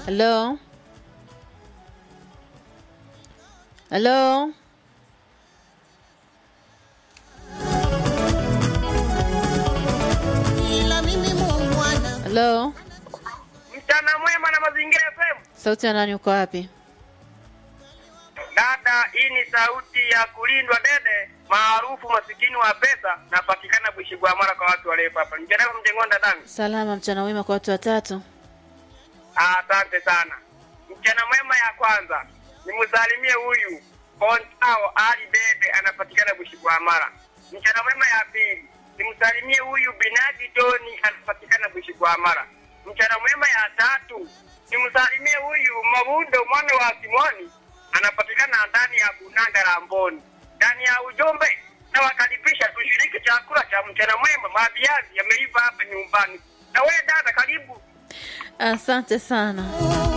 Halo, halo, ila mimi muungwana halo. Mchana mwema na mazingira FM. Sauti ya nani? Uko wapi? Dada, hii ni sauti ya kulindwa dede maarufu masikini wa pesa, napatikana Bushigwamara kwa watu warefu hapa. Mjana mjengonda dangu. Salama, mchana wema kwa watu watatu. Ah, Asante sana. Mchana mwema ya kwanza nimsalimie huyu Bontao Ali Bebe anapatikana Bushigwamara. Mchana mwema ya pili nimsalimie huyu Binadi Doni anapatikana Bushigwamara. Mchana mwema ya tatu nimsalimie huyu Mabundo mwana wa Simoni anapatikana ndani ya Bunanga la Mboni. Ndani ya ujumbe na wakaribisha tushiriki chakula cha mchana mwema. Maviazi yameiva hapa nyumbani. Na wewe dada, karibu. Asante sana.